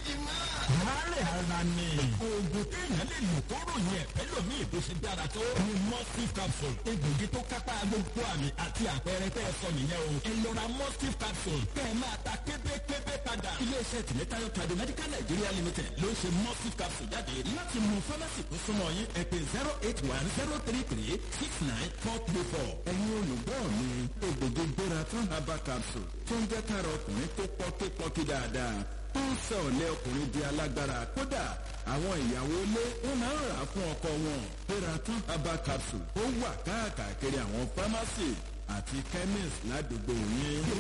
Rárẹ̀ ara ni. Oògùn téèyàn lè lò tó ròyìn ẹ̀fẹ́ lòmíì bó ṣe dára tó. Ní Mustif capsule. Egbògi tó kápá gbogbo àmì àti àpẹẹrẹ tẹ́ ẹ sọ nìyẹn o. Ẹ lọ ra Mustif capsule. Kẹ́ ẹ máa ta kébékébé padà. Ilé-iṣẹ́ Tìmẹ́tayọ̀ Trade Medical Nigeria Limited ló ń ṣe Mustif capsule jáde. Láti mú fámásì tó súnmọ́ yín, ẹ pè zero eight one zero three three six nine four three four. ẹ̀yin olùgbọ́ mi egbògi gbéra tán herbal capsule tó ń jẹ́ kára ọkùnrin tó pọ́kípọ́kí dáadáa tó ń sọ ọ̀lẹ́ ọkùnrin di alágbára kódà àwọn ìyàwó ilé wọn máa ń rà á fún ọkọ wọn gbéra tán herbal capsule ó wà káàkiri àwọn pharmacy àti chemist ládùúgbò yín.